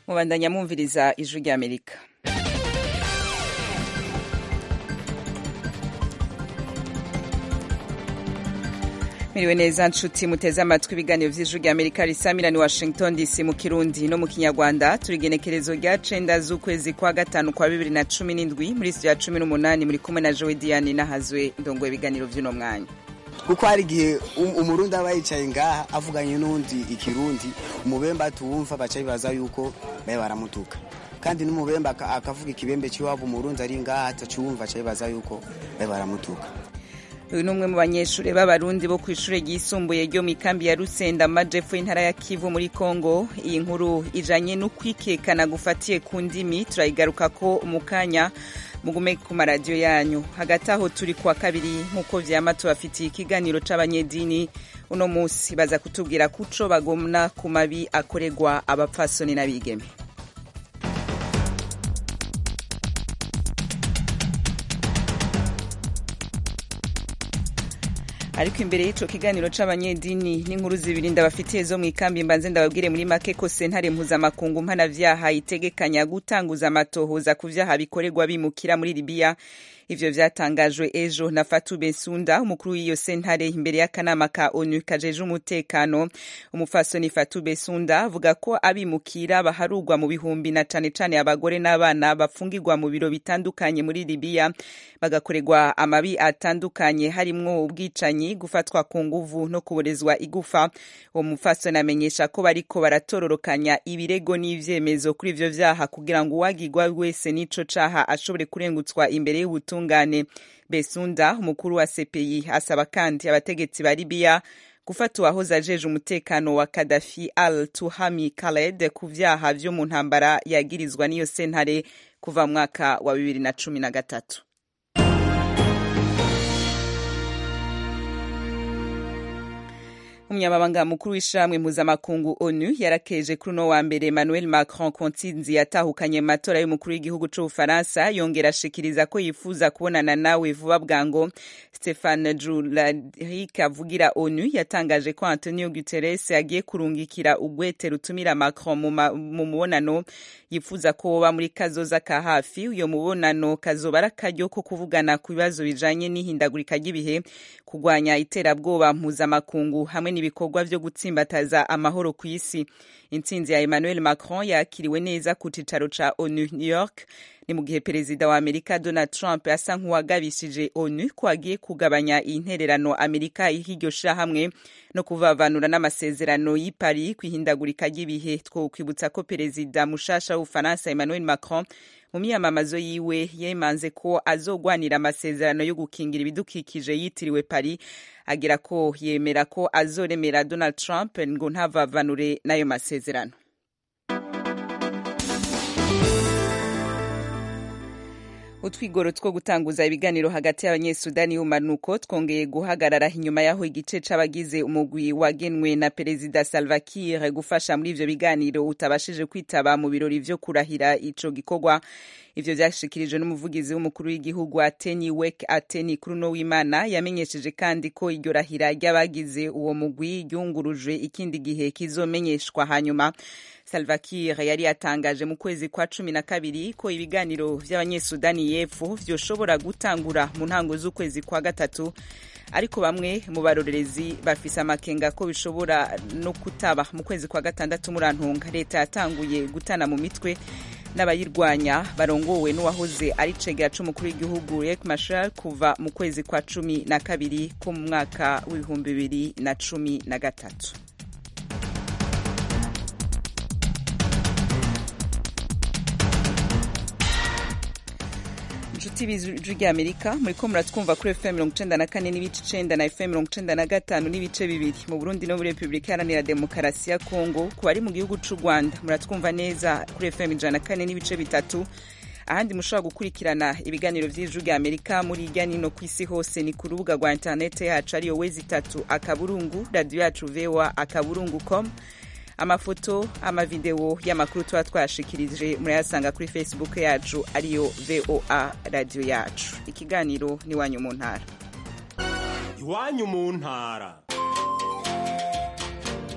mubandanya mwumviriza ijwi ry'amerika miriwe neza nshuti muteze amatwi ibiganiro vy'ijwi ry'amerika risamira ni washington dc mu kirundi no mu kinyarwanda turi igenekerezo rya cenda z'ukwezi kwa gatanu kwa bibiri na cumi n'indwi muri studio ya cumi n'umunani muri kumwe na jowe diane nahazwe ndongoye ibiganiro vy'uno mwanya kuko hari igihe umurundi aba yicaye ngaha avuganye n'undi ikirundi umubembe atuwumva baca bibaza yuko baye baramutuka kandi n'umubembe akavuga ikibembe cy'iwabo umurundi ari ngaha ataciwumva aca bibaza yuko baye baramutuka uyu ni umwe mu banyeshuri b'abarundi bo ku ishuri ryisumbuye ryo mu ikambi ya rusenda mu majepfo y'intara ya kivu muri kongo iyi nkuru ijanye n'ukwikekana gufatiye ku ndimi turayigaruka ko mu kanya mugume ku maradiyo yanyu hagati aho turi kuwa kabiri nk'uko vyama tubafitiye ikiganiro c'abanyedini uno musi baza kutubwira kuco bagomna ku mabi akorerwa abapfasoni n'abigeme ariko imbere y'ico kiganiro c'abanyedini n'inkuru zibiri ndabafitiye zo mu ikambi mbanze ndababwire muri make ko sentare mpuzamakungu mpanavyaha itegekanya gutanguza amatohoza ku vyaha bikorerwa bimukira muri libiya ivyo vyatangajwe ejo na Fatou Bensunda umukuru w'iyo sentare imbere y'akanama ka ONU kajeje umutekano umufasoni Fatou Bensunda avuga ko abimukira baharugwa mu bihumbi na cane cane abagore n'abana bafungirwa mu biro bitandukanye muri Libya bagakorerwa amabi atandukanye harimwo ubwicanyi gufatwa ku nguvu no kuborezwa igufa uwo mufasoni amenyesha ko bariko baratororokanya ibirego n'ivyemezo kuri ivyo vyaha kugira ngo uwagirwa wese n'ico caha ashobore kurengutswa imbere y'ubutunga ubutungane besunda umukuru wa cpi asaba kandi abategetsi ba libiya gufata uwahoze ajeje umutekano wa kadafi al tuhami khaled ku vyaha vyo mu ntambara yagirizwa n'iyo sentare kuva mu mwaka wa bibiri na cumi na gatatu umunyamabanga mukuru w'ishamwe mpuzamakungu onu yarakeje kuri uno wa mbere emmanuel macron ku ntsinzi yatahukanye mu matora y'umukuru w'igihugu c'ubufaransa yongera ashikiriza ko yifuza kubonana nawe vuba bwango stefan jularik avugira onu yatangaje ko antonio guterres agiye kurungikira ugwete rutumira macron mu mubonano yifuza ko woba muri kazoza ka hafi uyo mubonano kazoba ari akaryo ko kuvugana ku bibazo bijanye n'ihindagurika ry'ibihe kurwanya iterabwoba mpuzamakungu hamwe ibikorwa vyo gutsimbataza amahoro ku isi intsinzi ya emmanuel macron yakiriwe neza ku cicaro ca onu new york ni mu gihe perezida wa amerika donald trump asa nk'uwagabishije onu ko agiye kugabanya intererano amerika iha iryo shirahamwe no kuvavanura n'amasezerano y'i paris kwihindagurika ry'ibihe twokwibutsa ko perezida mushasha w'ubufaransa emmanuel macron mu myamamazo yiwe yemanze ko azogwanira amasezerano yo gukingira ibidukikije yitiriwe paris agira ko yemera ko azoremera donald trump ngo ntavavanure n'ayo masezerano utwigoro two gutanguza ibiganiro hagati y'abanyesudani y'umanuko twongeye guhagarara inyuma y'aho igice c'abagize umugwi wagenwe na perezida salva kiir gufasha muri ivyo biganiro utabashije kwitaba mu birori vyo kurahira ico gikorwa ivyo vyashikirijwe n'umuvugizi w'umukuru w'igihugu ateni wek ateni kuri uno w'imana yamenyesheje kandi ko iryo rahira ry'abagize uwo mugwi ryungurujwe ikindi gihe kizomenyeshwa hanyuma Salva Kiir yari yatangaje mu kwezi kwa cumi na kabiri ko ibiganiro vy'abanyesudani y'epfo vyoshobora gutangura mu ntango z'ukwezi kwa gatatu ariko bamwe mu barorerezi bafise amakenga ko bishobora no kutaba mu kwezi kwa gatandatu murantunga leta yatanguye gutana mu mitwe n'abayirwanya barongowe n'uwahoze ari cegera c'umukuru w'igihugu Riek Machar kuva mu kwezi kwa cumi na kabiri ko mu mwaka w'ibihumbi bibiri na cumi na gatatu inshuti b'ijwi ry'amerika muriko muratwumva kuri fm mirongo icenda na kane n'ibice icenda na fm mirongo icenda na gatanu n'ibice bibiri mu burundi no muri repubulika iharanira demokarasi ya kongo ku bari mu gihugu c'u rwanda muratwumva neza kuri fm ijana na kane n'ibice bitatu ahandi mushobora gukurikirana ibiganiro vy'ijwi rya amerika muri irya nino ku isi hose ni ku rubuga rwa interinete yacu ariyo wezi itatu akaburungu radiyo yacu voa akaburungu com amafoto amavideo y'amakuru tuba twashikirije murayasanga kuri facebook yacu ariyo voa radiyo yacu ikiganiro ni iwanyu mu ntara iwanyu mu ntara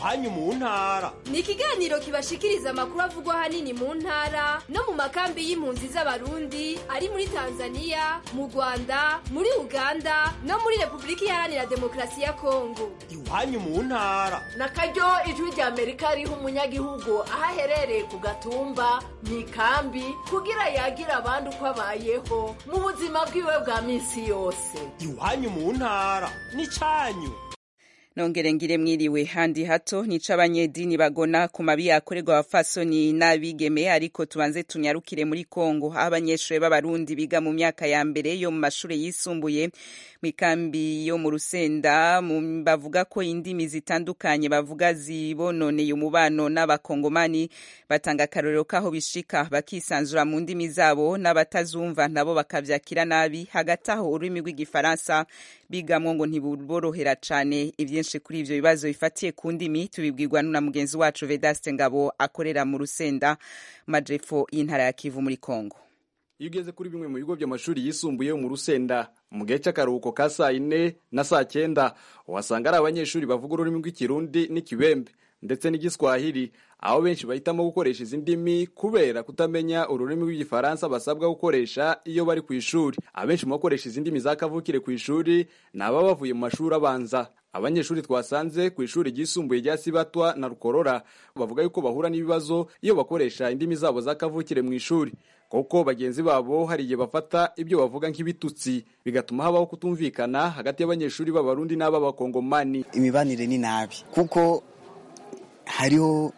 iwanyu mu ntara ni ikiganiro kibashikiriza amakuru avugwa ahanini mu ntara no mu makambi y'impunzi z'abarundi ari muri tanzania mu rwanda muri uganda no muri repubulika iharanira demokarasi ya kongo iwanyu mu ntara na karyo ijwi rya amerika riha umunyagihugu aho aherereye ku gatumba mu ikambi kugira yagira abandi uko abayeho mu buzima bwiwe bwa minsi yose iwanyu mu ntara n'icyanyu nongere ngire mwiriwe handi hato nica abanyedini bagona ku mabi yakorerwa abafasoni n'abigeme ariko tubanze tunyarukire muri Kongo aho abanyeshuri b'abarundi biga mu myaka ya mbere yo mu mashuri yisumbuye mu ikambi yo mu Rusenda bavuga ko indimi zitandukanye bavuga zibononeye umubano n'abakongomani batanga akarorero kaho bishika bakisanzura mu ndimi zabo n'abatazumva nabo bakavyakira nabi hagati aho ururimi rw'igifaransa bigamwo ngo ntibuborohera cane byinshi kuri ivyo bibazo bifatiye ku ndimi tubibwirwa na mugenzi wacu Vedaste Ngabo akorera mu Rusenda majepfo y'intara ya Kivu muri Kongo iyo ugeze kuri bimwe mu bigo by'amashuri yisumbuye mu Rusenda mu gihe cy'akaruhuko ka saa yine na saa cyenda uhasanga ari abanyeshuri bavuga ururimi rw'ikirundi n'ikibembe ndetse n'igiswahili aho benshi bahitamo gukoresha izi ndimi kubera kutamenya ururimi rw'igifaransa basabwa gukoresha iyo bari ku ishuri abenshi mu bakoresha izi ndimi za kavukire ku ishuri ni ababa bavuye mu mashuri abanza abanyeshuri twasanze ku ishuri ryisumbuye rya sibatwa na rukorora bavuga yuko bahura n'ibibazo iyo bakoresha indimi zabo za kavukire mu ishuri kuko bagenzi babo hari igihe bafata ibyo bavuga nk'ibitutsi bigatuma habaho kutumvikana hagati y'abanyeshuri b'abarundi n'ab'abakongomani imibanire ni nabi kuko hariho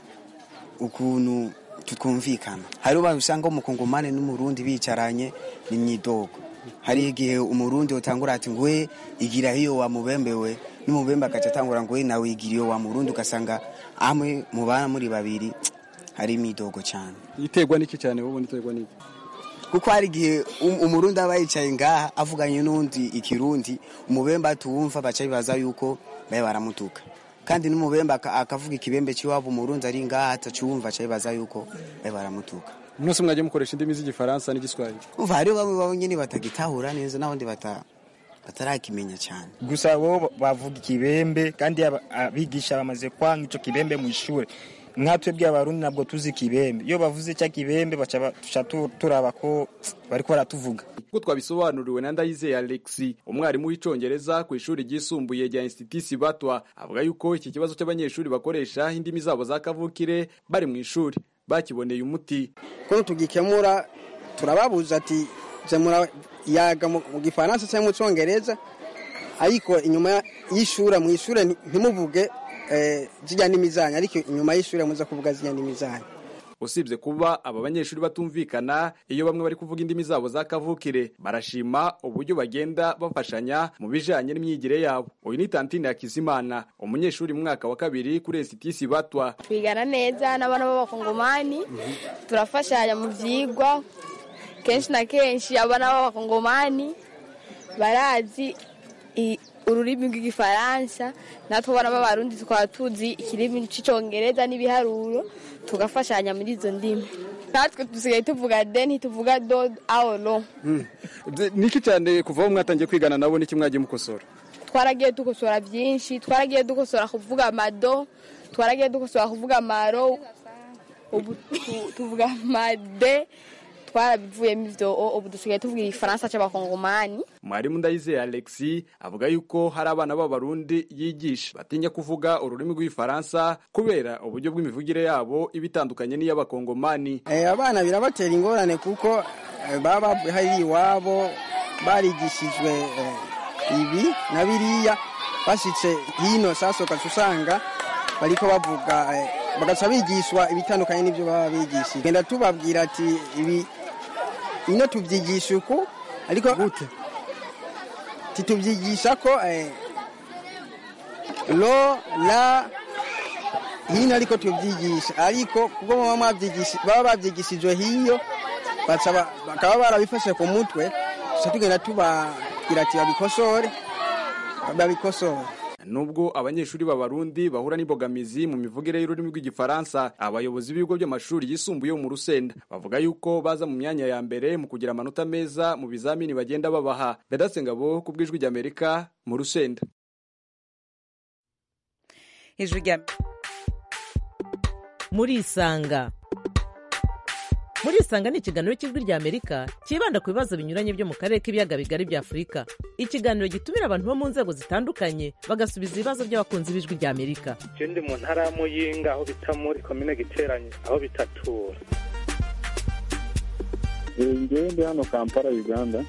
ukuntu tutumvikana hariho abantu usanga umukongomani n'umurundi bicaranye ni myidogo hari igihe umurundi utangura ati ngwe igira hiyo wamubembewe n'umubembe agaca atangura ngwe nawe igira iyo wamurundi ugasanga amwe mubana muri babiri hari imidogo cyane iterwa n'iki cyane wowe iterwa n'iki kuko hari igihe umurundi aba yicaye ngaha avuganye n'undi ikirundi umubembe atuwumva baca bibaza yuko babe baramutuka kandi n'umubembe akavuga ikibembe cy'iwabo umurundi ari ngaha ataciwumva aca bibaza yuko babe baramutuka mwese mwagiye mukoresha indimi z'igifaransa n'igiswahili umva hariho bamwe babo nyine batagitahura neza n'abandi batarakimenya cyane gusa bo bavuga ikibembe kandi abigisha bamaze kwanga icyo kibembe mu ishuri nkatwe bw'abarundi ntabwo tuzi ikibembe iyo bavuze cya kibembe baca turaba ko bari ko baratuvuga kuko twabisobanuriwe na ndayizeye alexi umwarimu w'icyongereza ku ishuri ryisumbuye rya institut batwa avuga yuko iki kibazo cy'abanyeshuri bakoresha indimi zabo za kavukire bari mu ishuri bakiboneye umuti ko tugikemura turababuza ati zemura yaga mu gifaransa cyangwa mu cyongereza ariko inyuma y'ishuri mu ishuri ntimuvuge zijya n'imizanya ariko inyuma y'ishuri muza kuvuga zijya n'imizanya usibye kuba aba banyeshuri batumvikana iyo bamwe bari kuvuga indimi zabo za kavukire barashima uburyo bagenda bafashanya mu bijanye n'imyigire yabo uyu ni tantine Hakizimana umunyeshuri mu mwaka wa kabiri kuri institut batwa twigana neza n'abana b'abakongomani turafashanya mu vyigwa kenshi na kenshi abana b'abakongomani barazi ururimi rw'igifaransa natwe abana b'abarundi tukaba tuzi ikirimi cy'icyongereza n'ibiharuro tugafashanya muri izo ndimi natwe dusigaye tuvuga de ntituvuga do aoro niki cyane kuva aho mwatangiye kwigana nabo niki mwagiye mukosora twaragiye dukosora byinshi twaragiye dukosora kuvuga amado twaragiye dukosora kuvuga amaro ubu tuvuga amade twarabivuyemo ivyo ubu dusigaye tuvuga igifaransa c'abakongomani mwarimu ndayizeye alexi avuga yuko hari abana b'abarundi yigisha batinya kuvuga ururimi rw'igifaransa kubera uburyo bw'imivugire yabo iba itandukanye n'iy'abakongomani abana birabatera ingorane kuko baba hari iwabo barigishijwe ibi na biriya bashitse hino sasa ugaca usanga bariko bavuga bagaca bigishwa ibitandukanye n'ibyo baba bigishije genda tubabwira ati ibi ino tubyigisha uku ariko gute titubyigisha ko lo la hino ariko tubyigisha ariko kubwo baba babyigishijwe hiyo bakaba barabifashe ku mutwe tuca tugenda tubabwira ati babikosore babikosore nubwo abanyeshuri b'abarundi bahura n'imbogamizi mu mivugire y'ururimi rw'igifaransa abayobozi b'ibigo by'amashuri yisumbuye mu rusenda bavuga yuko baza mu myanya ya mbere mu kugira amanota meza mu bizamini bagenda babaha bedatse ngabo ku bw'ijwi ry'amerika mu rusenda ijwi rya murisanga murisanga ni ikiganiro cy'ijwi rya amerika cyibanda ku bibazo binyuranye byo mu karere k'ibiyaga bigari bya afurika ikiganiro gitumira abantu bo mu nzego zitandukanye bagasubiza ibibazo by'abakunzi b'ijwi rya amerika je ndi mu ntara ya muyinga aho bita muri komine giteranye aho bitatura ngewe ndi hano kampala uganda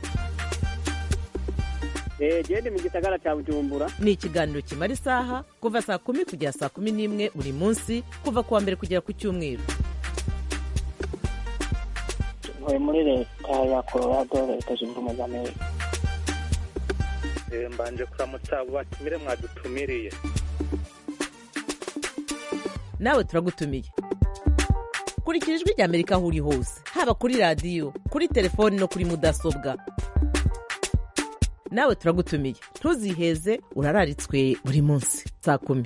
gende mu gisagara cya bujumbura ni ikiganiro kimara isaha kuva saa kumi kugera saa kumi n'imwe buri munsi kuva ku wa mbere kugera ku cyumweru ntuye muri leta ya colorado leta zunze ubumwe za amerika Eh, mbanje kuramutsa abo batumire mwadutumiriye nawe turagutumiye kurikira ijwi rya amerika aho uri hose haba kuri radiyo kuri telefoni no kuri mudasobwa nawe turagutumiye ntuziheze urararitswe buri munsi saa kumi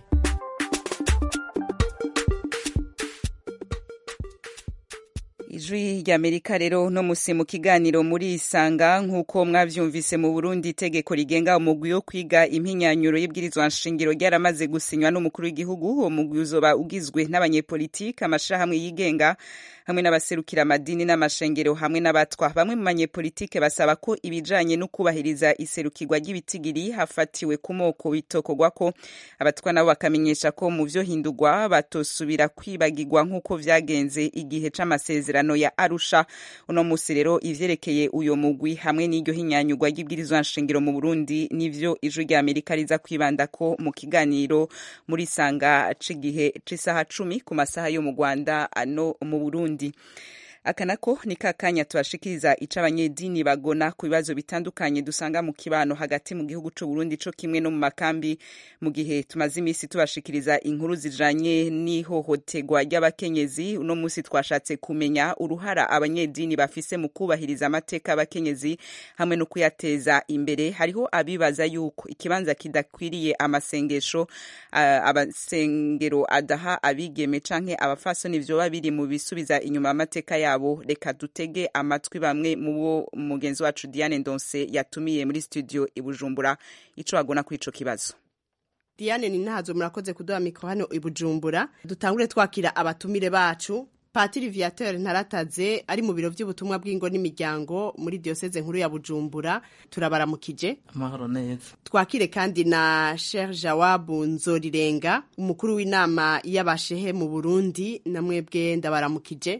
ijwi ry'amerika rero no musi mu kiganiro muri isanga nk'uko mwavyumvise mu burundi itegeko rigenga umugwi wo kwiga impinyanyuro y'ibwirizwa nshingiro ryaramaze gusinywa n'umukuru w'igihugu uwo mugwi uzoba ugizwe n'abanyepolitike amashirahamwe yigenga hamwe n'abaserukira amadini n'amashengero hamwe n'abatwa bamwe mu banyepolitike basaba ko ibijanye no kubahiriza iserukirwa ry'ibitigiri hafatiwe ku moko bitokorwa ko abatwa nabo bakamenyesha ko mu vyo hindurwa batosubira kwibagirwa nk'uko vyagenze igihe c'amasezerano ya arusha uno musi rero ivyerekeye uyo mugwi hamwe n'iryo hinyanyurwa ry'ibwirizwa nshingiro mu burundi nivyo ijwi rya amerika riza kwibandako mu kiganiro muri sanga c'igihe c'isaha cumi ku masaha yo mu rwanda no mu burundi aka nako ni ka kanya tubashikiriza ico abanyedini bagona ku bibazo bitandukanye dusanga mu kibano hagati mu gihugu c'u Burundi co kimwe no mu makambi mu gihe tumaze imisi tubashikiriza inkuru zijanye n'ihohoterwa ry'abakenyezi uno musi twashatse kumenya uruhara abanyedini bafise mu kubahiriza amateka y'abakenyezi hamwe no kuyateza imbere hariho abibaza yuko ikibanza kidakwiriye amasengesho uh, abasengero adaha abigeme canke abafasoni vyoba biri mu bisubiza inyuma amateka yabo yabo reka dutege amatwi bamwe mu bo mugenzi wacu Diane Ndonse yatumiye muri studio i Bujumbura ico bagona kuri ico kibazo Diane ni ntazo murakoze kuduha mikro hano i Bujumbura dutangure twakira abatumire bacu Patiri Viateur Ntarataze ari mu biro by'ubutumwa bw'ingo n'imiryango muri diocese nkuru ya Bujumbura turabaramukije amahoro neza twakire kandi na Sheikh Jawabu Nzorirenga umukuru w'inama y'abashehe mu Burundi namwebwe ndabaramukije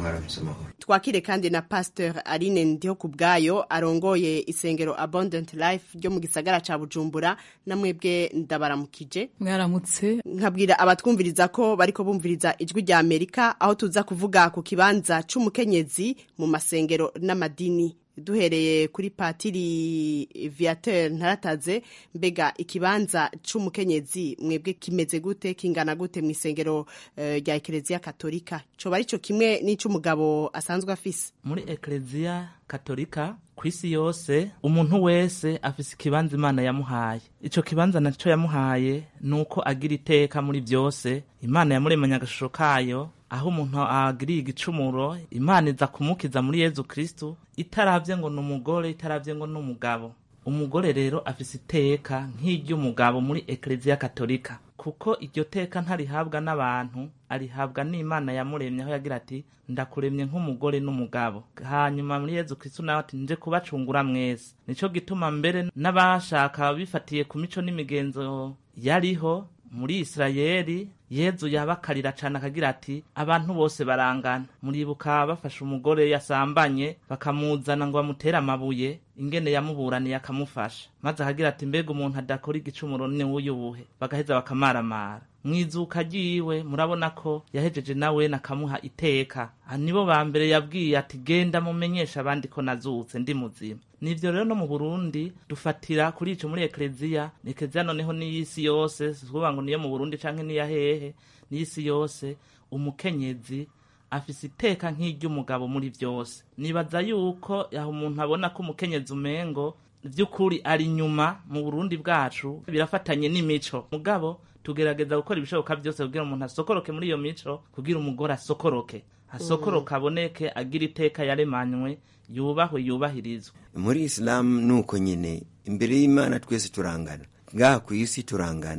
twakire kandi na Pasteur Aline Ndiho kubwayo arongoye isengero Abundant Life ryo mu gisagara ca Bujumbura namwebwe ndabaramukije mwaramutse nkabwira abatwumviriza ko bariko bumviriza ijwi rya Amerika aho tuza kuvuga ku kibanza c'umukenyezi mu masengero n'amadini duhereye kuri patiri viateur ntarataze mbega ikibanza c'umukenyezi mwebwe kimeze gute kingana gute mu isengero rya uh, ekereziya katolika coba arico kimwe n'ic'umugabo asanzwe afise muri ekereziya katolika ku isi yose umuntu wese afise ikibanza imana yamuhaye ico kibanza naco yamuhaye ni uko agira iteka muri vyose imana yamuremanye agashusho kayo aho umuntu agiriye igicumuro imana iza kumukiza muri yezu kristu itaravye ngo ni umugore itaravye ngo ni umugabo umugore rero afise iteka nk'iry'umugabo muri ekereziya katolika kuko iryo teka ntarihabwa n'abantu arihabwa n'imana yamuremye aho yagira ati ndakuremye nk'umugore n'umugabo hanyuma muri yezu kristu nawe ati nje kubacungura mwese nico gituma mbere n'abashaka bifatiye ku mico n'imigenzo yariho muri isirayeli yezu yabakarira cane akagira ati abantu bose barangana muribuka bafashe umugore yasambanye bakamuzana ngo bamutere amabuye ingene yamuburaniye akamufasha maze akagira ati mbega umuntu adakora igicumuro ni wuyubuhe bagaheza bakamaramara mwizuka ryiwe murabona ko yahejeje nawe nakamuha iteka nibo ba mbere yabwiye ati genda mumenyesha abandi ko nazutse ndi muzima nivyo rero no mu Burundi dufatira kuri ico muri ekleziya ekleziya noneho n'iyisi yose suvuga ngo niyo mu Burundi canke niya hehe n'isi yose umukenyezi afise iteka nk'iry'umugabo muri vyose nibaza yuko yaho umuntu abona ko umukenyezi umengo vy'ukuri ari nyuma mu Burundi bwacu birafatanye n'imico mugabo tugerageza gukora ibishoboka byose kugira umuntu asokoroke muri iyo mico kugira umugore asokoroke asokoroka aboneke agira iteka yaremanywe yubahwe yubahirizwe muri isilamu ni uko nyine imbere y'imana twese turangana ngaha ku isi turangana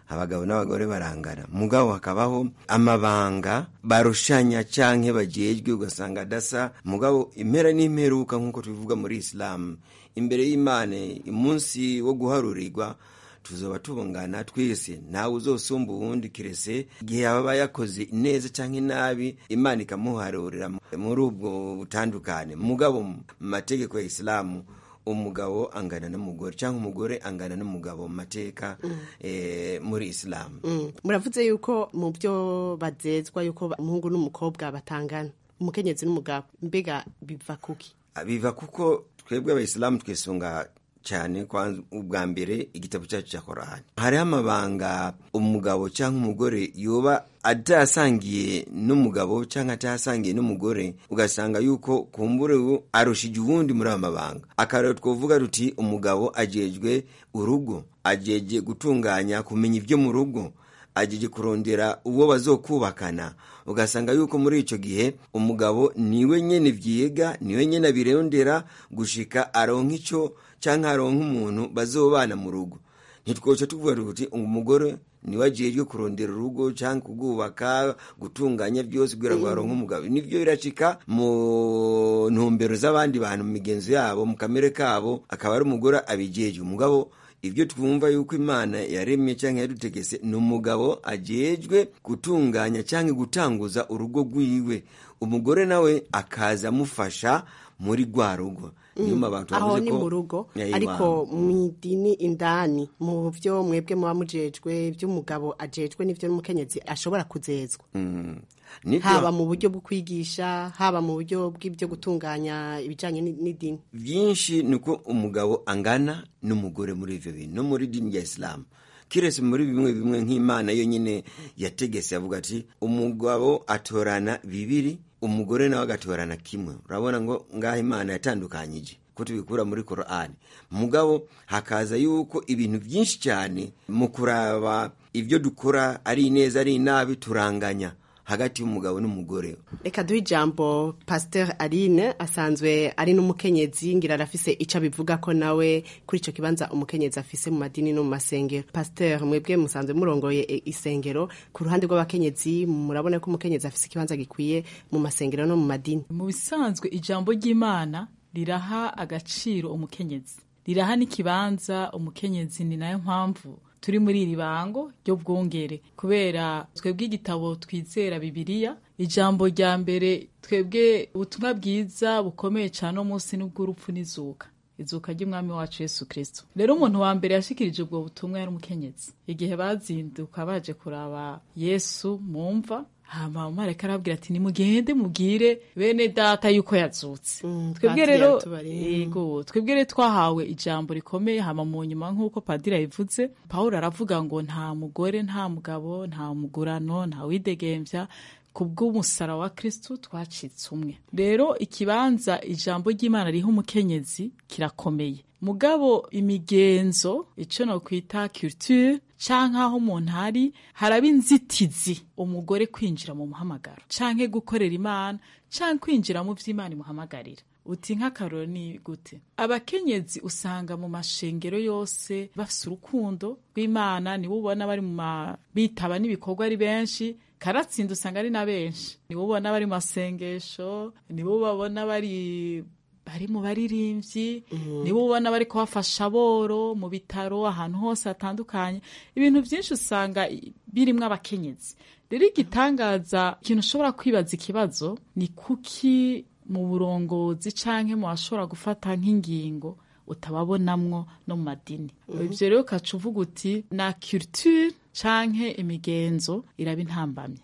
abagabo n'abagore barangana mugabo hakabaho amabanga barushanya canke bajejwe ugasanga adasa mugabo impera n'imperuka nk'uko tubivuga muri isilamu imbere y'imana umunsi wo guharurirwa tuzoba tubungana twese ntawe uzosumba uwundi kirese igihe yaba yakoze neza cyangwa inabi imana ikamuharurira muri ubwo butandukane mugabo mu mategeko ya isilamu umugabo angana n'umugore cyangwa umugore angana n'umugabo mu mateka eh, muri isilamu Mm. muravuze yuko mu byo bazezwa yuko umuhungu n'umukobwa batangana umukenyezi n'umugabo mbega biva kuki biva kuko twebwe abayisilamu twisunga cyane kwanza ubwa mbere igitabo cyacu cya korani hariho amabanga umugabo cyangwa umugore yoba atasangiye n'umugabo cyangwa atasangiye n'umugore ugasanga yuko kumbure ubu arushije uwundi muri ayo mabanga akarero twavuga tuti umugabo ajejwe urugo ajeje gutunganya kumenya ibyo mu rugo ajeje kurondera uwo bazokubakana ugasanga yuko muri icyo gihe umugabo niwe nyene vyiga niwe nyene abirondera gushika aronka ico canke aronka umuntu bazobana mu rugo ntitwoca tuvuga tuti umugore niwe ajejwe kurondera urugo canke kugubaka gutunganya byose kugira ngo aronke umugabo nivyo birashika mu ntumbero z'abandi bantu mu migenzo yabo mu kamere kabo akaba ari umugore abijejwe umugabo ibyo twumva yuko imana yaremye cyangwa yadutegese ni umugabo ajejwe gutunganya cyangwa gutanguza urugo rwiwe umugore nawe akaza amufasha muri rwa rugo nyuma abantu aho bavuze ni ko mu rugo Ya, ariko iwabo. mu idini indani mu byo mwebwe muba mujejwe iby'umugabo ajejwe n'ibyo n'umukenyezi ashobora kuzezwa Mm. Nibyo- haba mu buryo bwo kwigisha haba mu buryo bw'ibyo gutunganya ibijyanye ni- n'idini byinshi ni uko umugabo angana n'umugore muri ivyo bintu no muri dini ya isilamu kiretse muri bimwe bimwe nk'imana yo nyine yategese avuga ati umugabo atorana bibiri umugore nawe agatorana kimwe urabona ngo ngaho imana yatandukanyije ko tubikura muri korani mugabo hakaza yuko ibintu byinshi cyane mu kuraba ibyo dukora ari ineza ari inabi turanganya hagati y'umugabo n'umugore reka duhe ijambo pasiteri aline asanzwe ari n'umukenyezi ngira arafise icyo abivuga ko nawe kuri icyo kibanza umukenyezi afise mu madini no mu masengero pasiteri mwebwe musanzwe murongoye e- isengero ku ruhande rw'abakenyezi murabona ko umukenyezi afise ikibanza gikwiye mu masengero no mu madini mu bisanzwe ijambo ry'imana riraha agaciro umukenyezi riraha n'ikibanza umukenyezi ni nayo mpamvu turi muri iri bango ryo bwongere kubera twebwe igitabo twizera bibiliya ijambo rya mbere twebwe ubutumwa bwiza bukomeye cyane uno munsi n'ubw'urupfu n'izuka izuka ry'umwami wacu yesu kirisito rero umuntu wa mbere yashikirije ubwo butumwa yari umukenyezi igihe bazinduka baje kuraba yesu mu mva hama umareka arabwira ati nimugende mubwire bene data yuko yazutse twebwe padiri rero yatubariye. yego twebwe rero twahawe ijambo rikomeye hama mu nyuma nk'uko padiri yabivuze pawulo aravuga ngo nta mugore nta mugabo nta mugurano nta widegembya ku bw'umusara wa kristu twacitse umwe rero ikibanza ijambo ry'imana riha umukenyezi kirakomeye mugabo imigenzo icyo nokwita culture canke aho umuntu ari haraba inzitizi umugore kwinjira mu muhamagaro canke gukorera imana canke kwinjira mu vy'imana imuhamagarira uti nk'akaroro ni gute abakenyezi usanga mu mashengero yose bafise urukundo rw'imana nibo ubona bari mu ma bitaba n'ibikorwa ari benshi karatsinda usanga ari na benshi nibo ubona bari mu masengesho nibo babona bari bari mu baririmbyi nibo ubona bari kubafasha aboro mu bitaro ahantu hose hatandukanye ibintu byinshi usanga i- birimwo abakenyezi rero igitangaza ikintu ushobora kwibaza ikibazo ni kuki mu burongozi canke mu bashobora gufata nk'ingingo utababonamwo no mu madini Mhm. ivyo rero ukaca uvuga uti na culture canke imigenzo iraba intambamye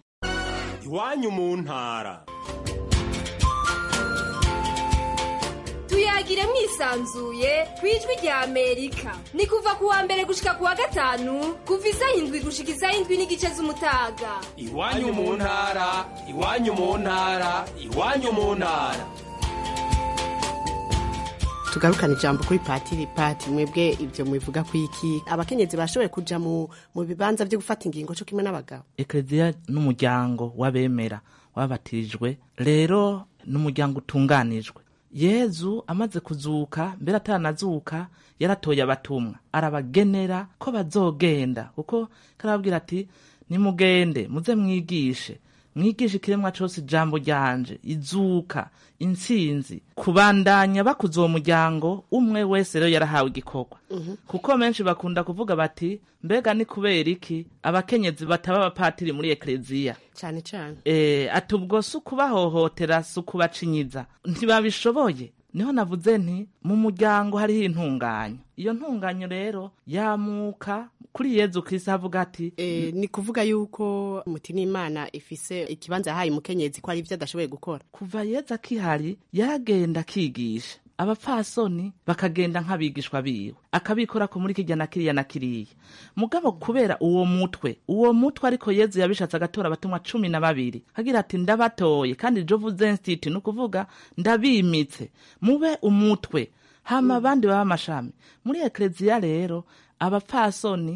iwanyu mu ntara tuyagire mwisanzuye ku ijwi rya amerika ni kuva ku wa mbere gushika ku wa gatanu kuva isaha indwi gushika isaha indwi n'igice z'umutaga iwanyu mu ntara iwanyu mu ntara iwanyu mu ntara tugarukana ijambo kuri patiri pati mwebwe ibyo mubivuga ku iki abakenyezi bashoboye kuja mu mu bibanza byo gufata ingingo cyo kimwe n'abagabo ekereziya n'umuryango w'abemera wabatirijwe rero n'umuryango utunganijwe yezu amaze kuzuka mbere ataranazuka yaratoye abatumwa arabagenera ko bazogenda kuko karababwira ati nimugende muze mwigishe mwigishe ikiremwa cose ijambo ryanje izuka intsinzi kubandanya bakuza uwo muryango umwe wese rero yarahawe igikorwa kuko benshi bakunda kuvuga bati mbega ni kubera iki abakenyezi bataba abapatiri muri ekleziya cyane cyane e, ati ubwo si ukubahohotera si ukubacinyiza ntibabishoboye niho navuze nti mu muryango hariho intunganyo iyo ntunganyo rero yamuka kuri yezu kirisi avuga ati e, ni kuvuga yuko muti n'imana ifise ikibanza yahaye umukenyezi ko ari ibyo adashoboye gukora kuva yezu akihari yaragenda akigisha abapfasoni bakagenda nk'abigishwa biwe akabikora ko muri kirya na kiriya na kiriya mugabo kubera uwo mutwe uwo mutwe ariko yezu yabishatse agatora abatumwa cumi na babiri agira ati ndabatoye kandi jovu zensiti ni ukuvuga ndabimitse mube umutwe hama abandi baba amashami muri ekleziya rero abapfasoni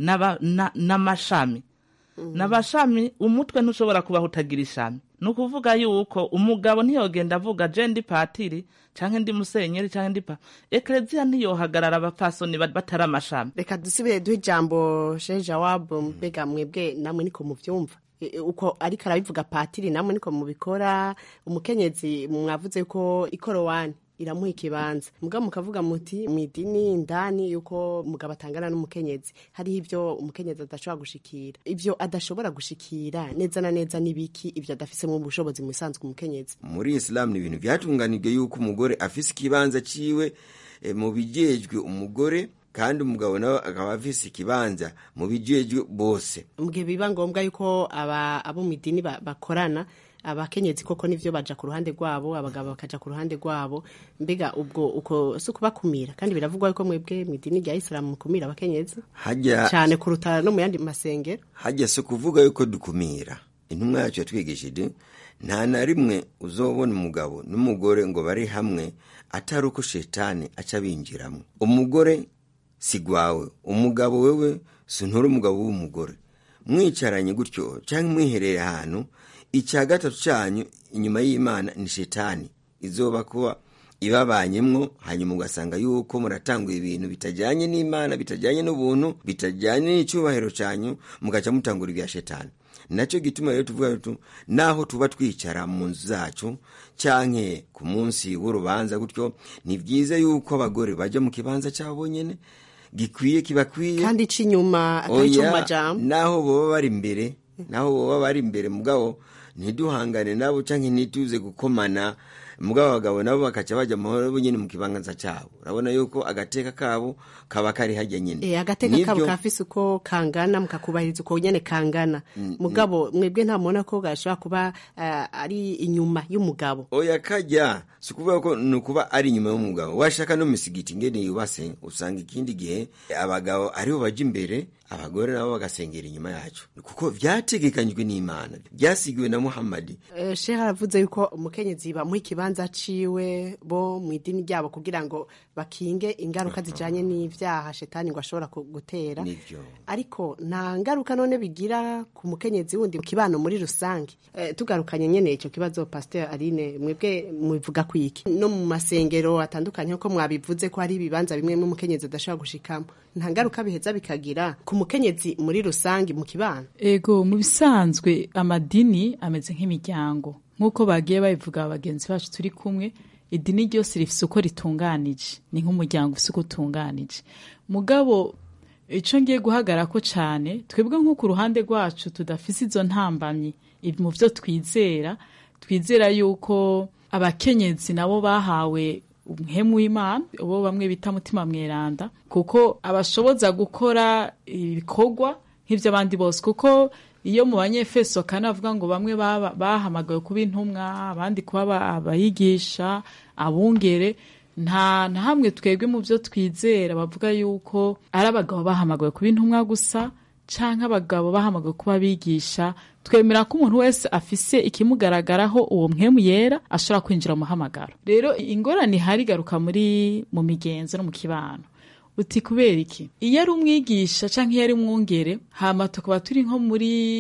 n'amashami n'abashami umutwe ntushobora kubaho utagira ishami ni ukuvuga yuko umugabo ntiyogenda avuga je ndi patiri canke ndi musenyeri canke ndi pa ekleziya ntiyohagarara abapfasoni batari amashami reka dusubire duhe ijambo sheja wabo mbega mwebwe namwe niko muvyumva uko ariko arabivuga patiri namwe niko mubikora umukenyezi mwavuze ko ikorowani iramuha ikibanza mugabo mukavuga muti mu idini indani yuko umugabo atangana n'umukenyezi hariho ibyo umukenyezi adashobora gushikira ibyo adashobora gushikira neza na neza n'ibiki ibyo adafisemo ubushobozi mu bisanzwe umukenyezi muri isilamu ni ibintu byatunganijwe yuko umugore afise ikibanza ciwe e, mu bijejwe umugore kandi umugabo nawe akaba afise ikibanza mu bijejwe bose mu gihe biba ngombwa yuko abo mu idini bakorana abakenyezi koko nivyo baja ku ruhande rwabo abagabo bakaja ku ruhande rwabo mbega ubwo uko si ukubakumira kandi biravugwa yuko mwebwe mu idini rya isilamu mukumira abakenyezi hajya cyane kuruta no mu yandi masengero hajya si ukuvuga yuko dukumira intumwa yacu yatwigishije nta na rimwe uzobona umugabo n'umugore ngo bari hamwe atari uko shetani aca binjiramo umugore si gwawe umugabo wewe si nturi umugabo w'umugore mwicaranye gutyo cyangwa mwihereye ahantu icya gatatu cyanyu inyuma y'imana ni shetani izoba kuba ibabanyemwo hanyuma ugasanga yuko muratanguye ibintu bitajyanye n'imana bitajyanye n'ubuntu bitajyanye n'icyubahiro cyanyu mugaca mutangura ibya shetani nacyo gituma rero tuvuga tu naho tuba twicara mu nzu zacu cyanke ku munsi w'urubanza gutyo ni byiza yuko abagore bajya mu kibanza cyabo bonyine gikwiye kibakwiye kandi c'inyuma atari cyo mu majambo naho boba bari imbere naho boba bari imbere mugabo ntiduhangane nabo canke ntituze gukomana mugabo abagabo nabo bakaca baja mahoro bo nyene mu kibanza cabo urabona yuko agateka kabo kaba kari harya nyene e, agateka kabo kafise uko kangana mukakubahiriza uko nyene kangana mm, mugabo mwebwe ntamubona ko gashobora kuba uh, ari inyuma y'umugabo oya kajya si ukuvuga ko ni ukuba ari inyuma y'umugabo washaka no misigiti ngene yubase usanga ikindi gihe abagabo aribo baja imbere abagore nabo bagasengera inyuma yacu kuko vyategekanyijwe n'imana vyasigiwe na muhamadi uh, shehe aravuze yuko umukenyezi bamuha ikibanza ciwe bo mu idini ryabo kugira ngo bakinge ingaruka zijanye n'ivyaha shetani ngo ashobora gutera ariko nta ngaruka none bigira ku mukenyezi wundi mu kibano muri rusange e, tugarukanye nyene ico kibazo pasteur Aline mwebwe mubivuga kwiki no mu masengero atandukanye nko mwabivuze ko hari ibibanza bimwe mu mukenyezi adashobora gushikamo nta ngaruka biheza bikagira ku mukenyezi muri rusange mu kibano ego mu bisanzwe amadini ameze nk'imiryango nk'uko bagiye babivuga bagenzi bacu turi kumwe idini ryose rifise uko ritunganije ni nk'umuryango ufise uko utunganije mugabo icyo ngiye guhagara ko cyane twebwe nko ku ruhande rwacu tudafise izo ntambamyi mu byo twizera twizera yuko abakenyezi nabo bahawe umuhemu w'imana ubo bamwe bita mutima mweranda kuko abashoboza gukora ibikorwa nk'iby'abandi bose kuko iyo mu banyefeso kanavuga ngo bamwe bahamagawe kuba intumwa abandi kuba abayigisha abungere nta na hamwe twebwe mu byo twizera bavuga yuko ari abagabo bahamagawe kuba intumwa gusa cyangwa abagabo bahamagawe kuba abigisha twemera ko umuntu wese afise ikimugaragaraho uwo mwemu yera ashobora kwinjira mu muhamagaro rero ingorane ihari igaruka muri mu migenzo no mu kibano uti kubera iki iyo ari umwigisha cyangwa iyo ari umwungere hama tukaba turi nko muri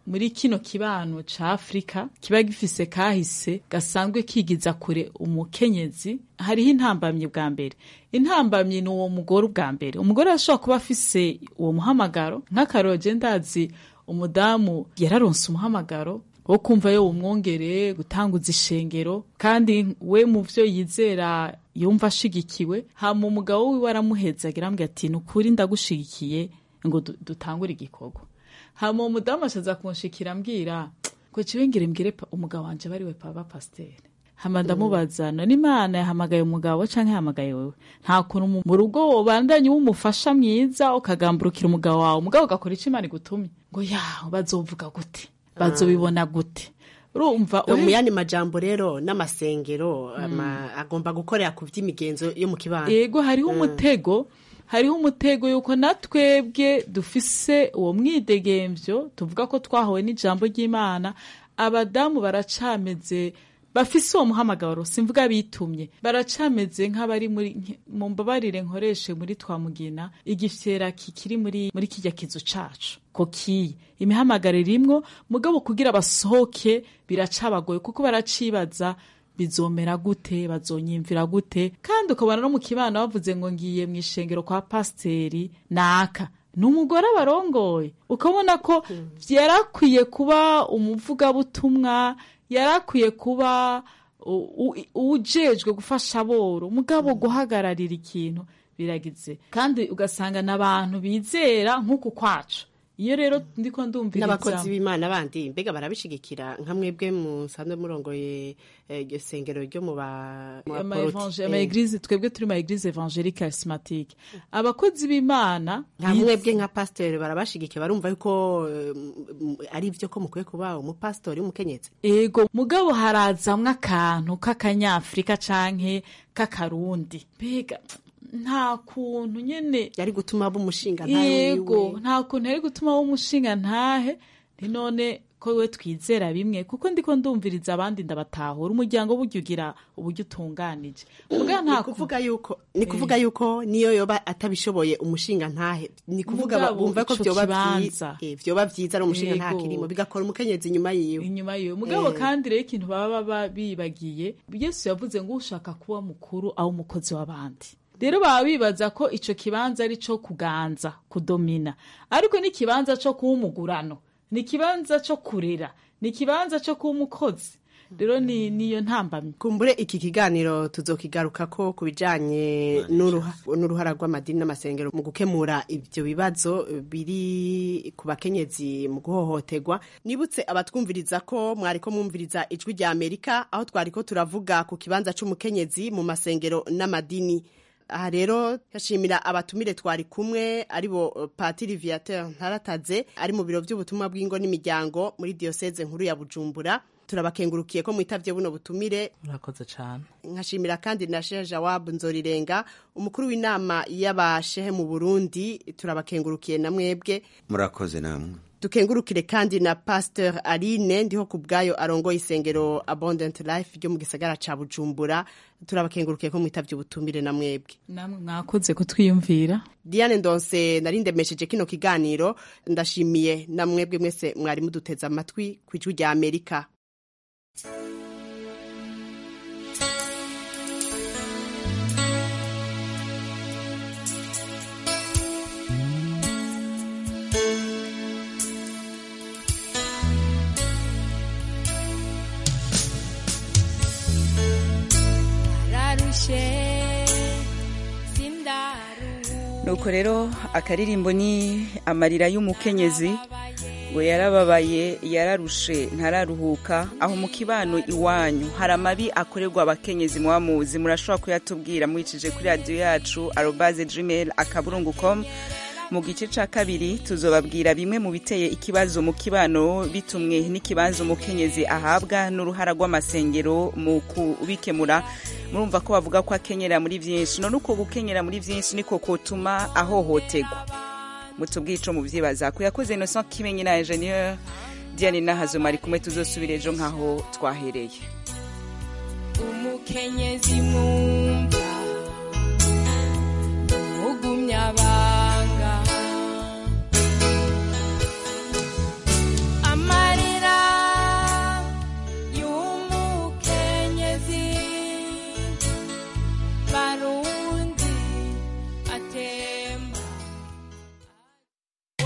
muri kino kibano ca afurika kiba gifise kahise gasanzwe kigiza kure umukenyezi hariho intambamyi bwa mbere intambamyi ni uwo mugore ubwa mbere umugore arashobora kuba afise uwo muhamagaro nk'akaroge ndazi umudamu yararonse umuhamagaro wo kumva yo umwongereye gutanguza ishengero kandi we mu vyo yizera yumva ashigikiwe hama umugabo wiwe aramuheza agira ati ni ukuri ndagushigikiye ngo du- dutangure igikorwa hama uwo mudamu ashaza kunshikira ambwira ngo ciwe ngire mbwire pa- umugabo wanje bariwe papa pasiteri hama ndamubaza none imana yahamagaye umugabo canke yahamagaye wewe nta kuntu mu- mu rugo wobandanye w'umufasha mwiza ukagamburukira umugabo wawe umugabo ugakora ico imana igutumye ngo yaho bazovuga gute bazobibona gute urumva mu uri- yandi majambo rero n'amasengero ama- agomba gukorera ku vy'imigenzo yo mu kibano yego hariho Mm. umutego hariho umutego yuko natwebwe dufise uwo mwidegemvyo tuvuga ko twahawe n'ijambo ry'imana abadamu baracameze bafise uwo muhamagaro simvuga bitumye baracameze nk'abari muri nke- mu mbabarire nkoreshe muri twamugina igifyera kikiri muri muri kijya kizu cacu ko kiyi imihamagaro irimwo mugabo kugira basohoke biracabagoye kuko baracibaza bizomera gute bazonyimvira gute kandi ukabona no mu kibana bavuze ngo ngiye mu ishengero kwa pasiteri naka ni umugore abarongoye ukabona ko yarakwiye kuba umuvugabutumwa yarakwiye kuba u- u- ujejwe gufasha aboro mugabo guhagararira ikintu biragize kandi ugasanga n'abantu bizera nk'uku kwacu iyo rero ndiko ndumviriza n'abakozi b'imana bandi mbega barabishigikira nka mwebwe musanzwe murongoye eh, iryo sengero ryo mu ba mu ama baporoti. evangel- Eh, ama eglise twebwe turi ma eglise evangelique charismatique abakozi b'imana nka mwebwe nka pasiteri barabashigikiye barumva yuko eh, m- ari byo ko mukwiye kuba umupasitori w'umukenyezi ego mugabo harazamwo akantu k'akanyafurika canke k'akarundi mbega nta kuntu nyene yari gutuma aba umushinga ntahe yego wiwe. nta kuntu yari gutuma w'umushinga ntahe ni none ko we twizera bimwe kuko ndiko ndumviriza abandi ndabatahura umuryango burya ugira uburyo utunganije mugabo nta ni kuvuga yuko ni kuvuga yuko niyo yoba atabishoboye umushinga ntahe ni kuvuga ba- Mugabo bumva ko ico vyoba kibanza. vyiza eh, vyoba vyiza ari umushinga nta Yego. kirimo bigakora umukenyezi inyuma yiwe inyuma yiwe mugabo Eh. kandi rero ikintu baba baba bibagiye yesu yavuze ngo ushaka kuba mukuru aho umukozi w'abandi rero baba bibaza ko ico kibanza ari co kuganza kudomina ariko ni ikibanza co kuba umugurano ni ikibanza co kurera ni ikibanza co kuba umukozi rero ni niyo ntambamyi kumbure iki kiganiro tuzokigarukako ku bijanye n'uruha- n'uruhara rw'amadini n'amasengero mu gukemura ivyo bibazo biri ku bakenyezi mu guhohoterwa nibutse abatwumviriza ko mwariko mwumviriza ijwi rya amerika aho twariko turavuga ku kibanza c'umukenyezi mu masengero n'amadini aha rero yashimira abatumire twari kumwe aribo eh, patiri viateur ntarataze ari mu biro by'ubutumwa bw'ingo n'imiryango muri diyoseze nkuru ya bujumbura turabakengurukiye ko mwitavye buno butumire murakoze cyane nkashimira kandi na Sheikh Jawab Nzorirenga umukuru w'inama y'abashehe mu Burundi turabakengurukiye na mwebwe murakoze namwe dukengurukire kandi na Pasteur Aline ndiho ku bwayo arongoye isengero Abundant Life ryo mu gisagara ca Bujumbura turabakengurukiye ko mwitavye ubutumire na mwebwe namwe mwakoze kutwiyumvira Diane Ndonse nari ndemesheje kino kiganiro ndashimiye na mwebwe mwese mwari muduteze amatwi ku ijwi rya Amerika nararushe sindaruhu nuko rero akaririmbo ni amarira y'umukenyezi ngo yarababaye yararushe ntararuhuka aho mu kibano iwanyu hari amabi akorerwa abakenyezi muba muzi murashobora kuyatubwira mwicije kuri radiyo yacu arobaze gmail akaburungu com mu gice ca kabiri tuzobabwira bimwe mu biteye ikibazo mu kibano bitumwe n'ikibanza umukenyezi ahabwa n'uruhara rw'amasengero mu kubikemura murumva ko bavuga ko akenyera muri byinshi none uko gukenyera muri byinshi niko kotuma ahohotegwa mutubwiye ico muvyibaza ko yakoze Innocent Kimenyi na Ingenieur Diane Nahazuma ari kumwe tuzosubira ejo nkaho twahereye umukenyezi mwumva